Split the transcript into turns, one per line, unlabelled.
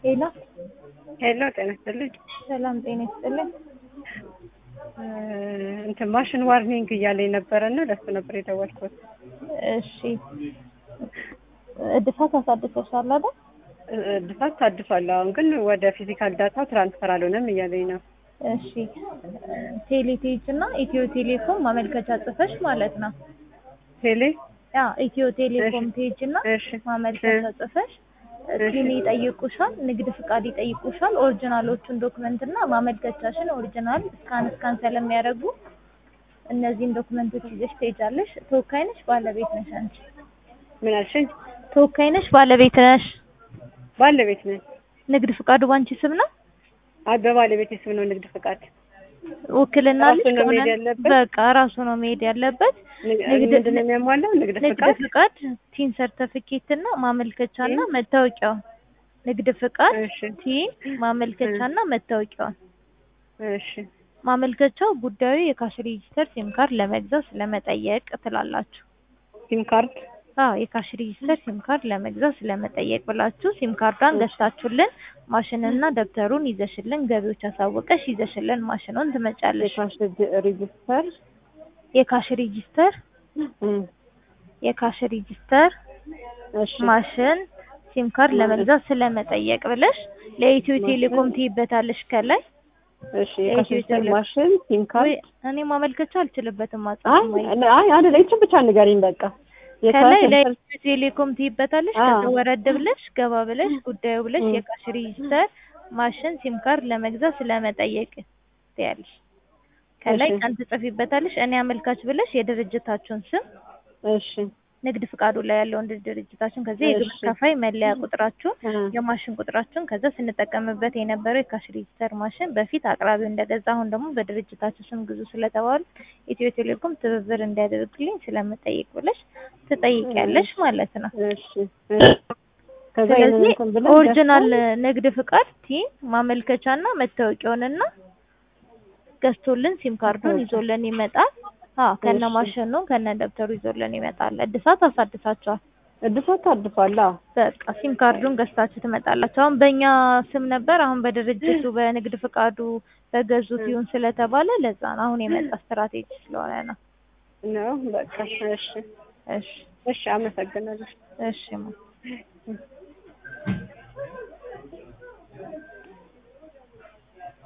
ሄሎ
ሄሎ ጤና ይስጥልኝ።
ሰላም ጤና ይስጥልኝ።
እንትን ማሽን ዋርኒንግ እያለኝ ነበረ እና ለሱ ነበር የደወልኩት።
እሺ እድሳት አሳድሰሻል አይደል?
እድሳት ታድሷል። አሁን ግን ወደ ፊዚካል ዳታ ትራንስፈር አልሆነም እያለኝ ነው።
እሺ ቴሌቴጅ እና ኢትዮ ቴሌኮም ማመልከቻ ጽፈሽ ማለት ነው።
ቴሌ
ያ ኢትዮ ቴሌኮም ቴጅ እና
እሺ
ማመልከቻ ጽፈሽ ቲን ይጠይቁሻል፣ ንግድ ፍቃድ ይጠይቁሻል። ኦሪጂናሎቹን ዶክመንት እና ማመልከቻሽን ኦሪጂናል ስካን ስካን ስለሚያደርጉ እነዚህን ዶክመንቶች ይዘሽ ትሄጃለሽ። ተወካይ ነሽ ባለቤት ነሽ አንቺ?
ምን አልሽኝ?
ተወካይ ነሽ ባለቤት ነሽ?
ባለቤት ነኝ።
ንግድ ፍቃዱ ባንቺ ስም ነው?
አይ በባለቤቴ ስም ነው ንግድ ፍቃድ።
ውክልና
ራሱ
ልጅ
ነው
ከሆነ
መሄድ ያለበት?
በቃ ራሱ ነው መሄድ ያለበት። ንግድ-
ምንድን ነው የሚያሟላው? ንግድ
ንግድ
ፍቃድ።
ፍቃድ፣ ቲን ሰርተፊኬት እና ማመልከቻና መታወቂያው። ንግድ ፍቃድ፣
እሺ
ቲን፣ ማመልከቻና መታወቂያውን።
እሺ
ማመልከቻው ጉዳዩ የካሽ ሬጂስተር ሲም ካርድ ለመግዛት ስለመጠየቅ ትላላችሁ።
ሲም ካርድ
አዎ የካሽ ሬጂስተር ሲም ካርድ ለመግዛት ስለመጠየቅ ብላችሁ ሲም ካርዷን ገዝታችሁልን ማሽንና ደብተሩን ይዘሽልን ገቢዎች አሳወቀሽ ይዘሽልን ማሽኑን ትመጫለሽ።
የካሽ ሬጅ- ሬጅስተር
የካሽ ሬጂስተር
እም፣
የካሽ ሬጂስተር
እሺ
ማሽን ሲም ካርድ ለመግዛት ስለመጠየቅ ብለሽ ለኢትዮ ቴሌኮም ትይበታለሽ ከላይ
እሺ የካሽ
የኢትዮ
ሬጅስተር
ቴሌ-
ማሽን ሲም
ወይ
ካርድ
እኔ ማመልከቻ አልችልበትም
አይ
ማጻፍ
አይ አይደለ ይችን ብቻ ንገሪኝ በቃ
ከላይ
የካሽ
ለኢትዮ ቴሌኮም ትይበታለሽ።
አዎ።
ከዛ ወረድ ብለሽ ገባ ብለሽ ጉዳዩ ብለሽ
እም።
የካሽ ሬጂስተር ማሽን ሲም ካርድ ለመግዛት ስለመጠየቅ ትያለሽ። ከላይ
እሺ።
ቀን ትጽፊበታለሽ። እኔ አመልካች ብለሽ የድርጅታችሁን ስም
እሺ
ንግድ ፍቃዱ ላይ ያለውን ድርጅታችሁን ከዛ የግብር
እሺ።
ከፋይ መለያ ቁጥራችሁን
እ፣
የማሽን ቁጥራችሁን ከዛ ስንጠቀምበት የነበረው የካሽ ሬጂስተር ማሽን በፊት አቅራቢው እንደገዛ አሁን ደግሞ በድርጅታችሁ ስም ግዙ ስለተባሉ ኢትዮ ቴሌኮም ትብብር እንዲያደርግልኝ ስለምጠይቅ ብለሽ ትጠይቂያለሽ ማለት ነው።
እሺ እ፣ ከዛ ይሄንን
ስለዚህ
እንትን ብለን
ኦሪጂናል
ገዝተን
ንግድ ፍቃድ ቲን ማመልከቻና መታወቂያውንና ገዝቶልን ሲም ካርዱን
መታወቂያ።
ይዞልን ይመጣል። አዎ ከነ
እሺ።
ማሽኑ ከነ ደብተሩ ይዞልን ይመጣል። እድሳት አሳድሳችኋል።
እድሳት ታድሷል። አዎ
በቃ ሲም ካርዱን ገዝታችሁ ትመጣላችሁ። አሁን በእኛ ስም ነበር፣ አሁን በድርጅቱ በንግድ ፍቃዱ በገዙት ይሁን ስለተባለ ለዛ ነው አሁን የመጣ ስትራቴጂ ስለሆነ ነው።
ነው በቃ እሺ
እሺ
እሺ አመሰግናለሁ።
እሺ ማ